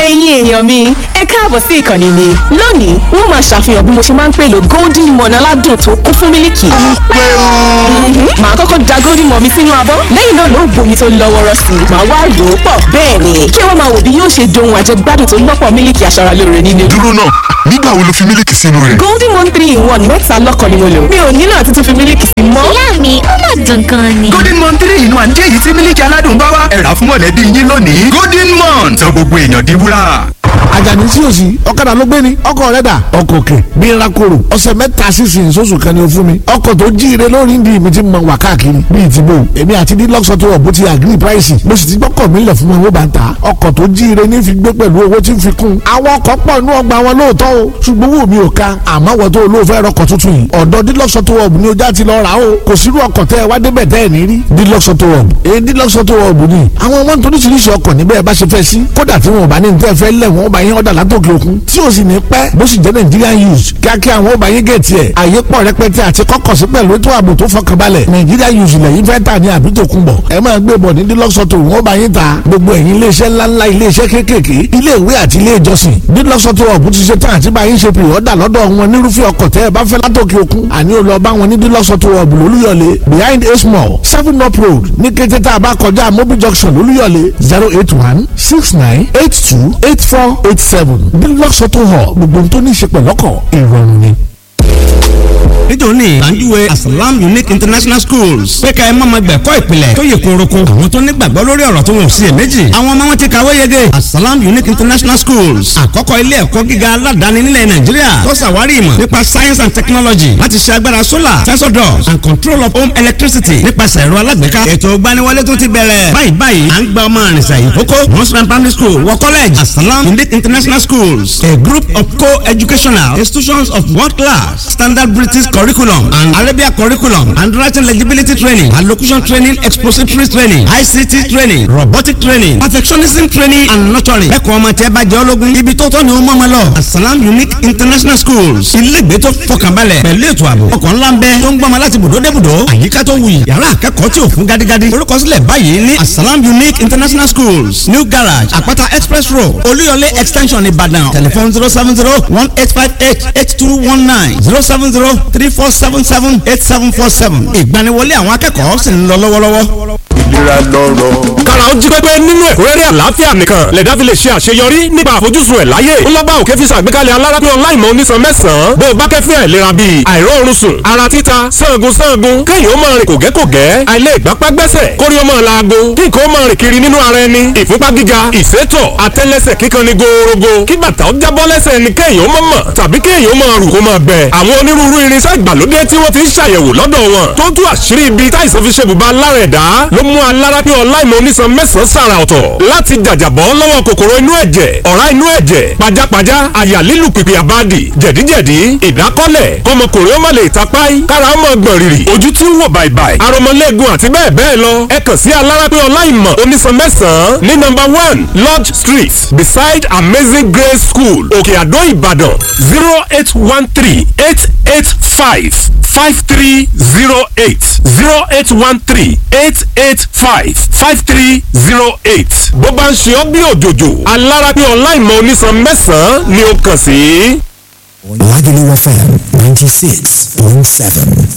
ẹ̀yin èèyàn mi ẹ káàbọ̀ sí ìkànnì mi lónìí wọ́n máa ṣàfihàn bí mo ṣe máa ń pèlò golden morn aládùn tó kún fún mílìkì. Mhm. màá kọ́kọ́ da golden morn mi sínú abọ́ lẹ́yìn náà ló bomi tó lọ́ wọ́rọ́ sí i màá wá rò ó pọ̀ bẹ́ẹ̀ ni kí wọ́n máa wò bí yóò ṣe dohun àjẹgbádùn tó lọ́pọ̀ mílìkì aṣaralóore nínú. dúró náà nígbà wo lo fi mílìkì sínú rẹ̀. golden morn three in one mẹ́ta lọ́kàn ni mo lò mi ò nílò àti tún fi mílìkì sí mọ́. ìyá mi ó mà dùn gan ni. golden mon three inú àǹjẹ́ èyí tí mílíkì aládùn bá wá ẹ̀rà fún mọ̀lẹ́bí yín lónìí golden mon sọ gbogbo èèyàn di wúrà. àjàní sí òsì ọ̀kadà ló gbé ni ọkọ̀ rẹ̀ dà ọkọ̀ òkè bí rakoro ọ̀sẹ̀ mẹ́ta sísìn sóṣù kan ni o fún mi ọkọ̀ tó jíire lórí ndí mi ti mọ wà káàkiri bíi ti bò èmi àti dílọ́sọ tó wọ̀ bó ti agree price mo sì ti gbọ́kọ̀ mi lẹ̀ fún mi owó bá ń ta ọkọ̀ tó jíire ní fi gbé pẹ̀lú owó tí ń fi kún àwọn ọkọ̀ pọ̀ inú ọgbà wọn lóòótọ́ o ṣùgbọ́n owó mi ò ka àmọ́ wọ́n tó olóòfẹ́ rọkọ̀ tuntun yìí ọ̀dọ̀ dílọ́sọ tó wọ̀ ni ojà ti lọ rà o kò sírú ọkọ̀ tẹ́ ẹ wá débẹ̀ tẹ́ ẹ ní rí dílọ́sọ tó wọ̀ èyí dílọ́sọ tó wọ̀ ni àwọn wọn tó oríṣiríṣi ọkọ̀ níbẹ̀ bá ṣe fẹ́ sí kódà tí wọn ò bá ní tẹ́ fẹ́ lẹ̀ wọ́n bá yín ọ̀dà látòkè òkun tí o sì ní pẹ́ bó sì jẹ́ Nigerian use kíákíá àwọn ò bá yín gẹ̀ẹ́tì ẹ̀ àyè pọ̀ rẹpẹtẹ àti kọ́kọ̀ sí pẹ̀lú ètò ààbò tó fọkànbalẹ̀ Nigerian use lẹ́yìn fẹ́ tà ní àbí tòkun bọ̀ ẹ máa gbé bọ̀ ní dílọ́sọ̀tò wọ́n bá yín ta gbogbo ẹ̀yin iléeṣẹ́ ńláńlá iléeṣẹ́ kéékèèké ilé ìwé àti ilé ìjọsìn dílọ́sọ̀tò ọ̀bù ti ṣe tán àti bá yín ṣe pè ọ́dà lọ́dọ̀ wọn nírúfẹ́ ọkọ̀ tẹ́ ẹ bá fẹ́ látòkè òkun àní ò lọ bá wọn ní dílọ́sọ̀tò ọ̀bù lólúyọ̀lé behind a small seven up road ní kété tá a bá kọjá mobil junction lólúyọ̀lé zero eight one six nine eight two eight four eight seven dílọ́sọ̀tò hall gbogbo tó ní í ṣe pẹ̀lọ́kọ̀ ìrọ̀rùn ni nítorí àǹjúwe asalam unique international schools pé ká ẹ má ma gbẹ̀kọ́ ìpìlẹ̀ tó yẹ kóroko àwọn tó nígbàgbọ́ lórí ọ̀rọ̀ tó wọn ò sí ẹ̀ méjì àwọn ọmọ wọn ti kàwé yege asalam unique international schools àkọ́kọ́ ilé ẹ̀kọ́ gíga aládàáni nílẹ̀ nàìjíríà tó ṣàwárí ìmọ̀ nípa science and technology láti ṣe agbára solar sensor doors and control of home electricity nípasẹ̀ ẹ̀rọ alágbèéká ètò ìgbaniwọlé tó ti bẹ̀rẹ̀ báyìí báyìí à ń gba ọmọ àrìnsà ìkókó mọ́sán primary school wọ college asalam unique international schools a group of co-educational institutions of world class standard british curriculum and Arabia curriculum and writing legibility training allocution training expository training ICT training robotic training perfectionism training and nurturing. ẹ̀kọ́ ọmọ tí ẹ bá jẹ́ ológun ibi tó tọ́ ni ó mọ̀ ọmọ lọ. Asalam Unique International Schools ilégbèé tó fọkànbalẹ̀ pẹ̀lú ètò ààbò ọkọ̀ ńlá ń bẹ tó ń gbọ́mọ láti bùdó dé bùdó àyíká tó wuyì yàrá akẹ́kọ̀ọ́ tí ò fún gádígádí. orúkọsílẹ̀ báyìí ní Asalam Unique International Schools New Garage Àpáta Express Road Olúyọlé Extension Ìbàdàn telephone zero seven zero one eight five eight eight two one nine zero seven zero three four seven seven eight seven four seven. ìgbaniwọlé àwọn akẹ́kọ̀ọ́ sì ń lọ lọ́wọ́lọ́wọ́. ìlera lọ́rọ̀. kára ó jí pépé nínú ẹ̀kúnrẹ́rẹ́ àlàáfíà nìkan lẹ̀dá fi lè ṣe àṣeyọrí nípa àfojúsùn ẹ̀ láyé. ó lọ́gbà òkè fi ṣàgbékalẹ̀ alárápín ọláìmọ̀ onísan mẹ́sàn-án bó o bá kẹ́fín àìlera bíi àìróorun sùn ara títa sangun sangun kéèyàn ó máa rìn kògẹ́kògẹ́ àìlè ìgbápá gbẹ́sẹ̀ kórí ó máa laago kí nǹkan ó máa rìn kiri nínú ara ẹni ìfúnpá gíga ìsétọ̀ àtẹ́lẹsẹ̀ kíkan ni gòòrògò kí bàtà ó jábọ́ lẹ́sẹ̀ ẹni kéèyàn ó máa mọ̀ tàbí kéèyàn ó máa rù kó máa bẹ̀. àwọn onírúurú irinṣẹ́ ìgbàlódé tí wọ́n ti ń ṣàyẹ̀wò lọ́dọ̀ wọn tó tú àṣírí ibi táìsàn fi ṣe bùbá lára ẹ̀dá ló mú alárápín ọláìmọ̀ onísan mẹ́sàn-án sàrà ọ̀tọ̀ láti jàjàbọ́ lọ́wọ́ kòkòrò inú ẹ̀jẹ̀ ọ̀rá inú ẹ̀jẹ̀ pajápajá àyà lílù pìpì àbádì jẹ̀díjẹ̀dí ìdákọ́lẹ̀ kọmọkùnrin ó má lè tapáì kára ó mọ̀ gbọ̀n rìrì ojú tí ń wò bàìbàì aromọlẹ́gun àti bẹ́ẹ̀ bẹ́ẹ̀ lọ ẹ kàn sí alárápín ọláìmọ̀ onísan mẹ́sàn-án ní nọ́mbà one lodge street beside amazing grace school òkè àdó ìbàdàn zero eight one three eight eight five five three zero eight zero eight one three eight eight five five three zero eight bó bá ń ṣe ọ́ bí òjòjò alárápín ọláìmọ̀ onísan mẹ́sàn-án ni ó kàn sí. Lagelu FM 96.7.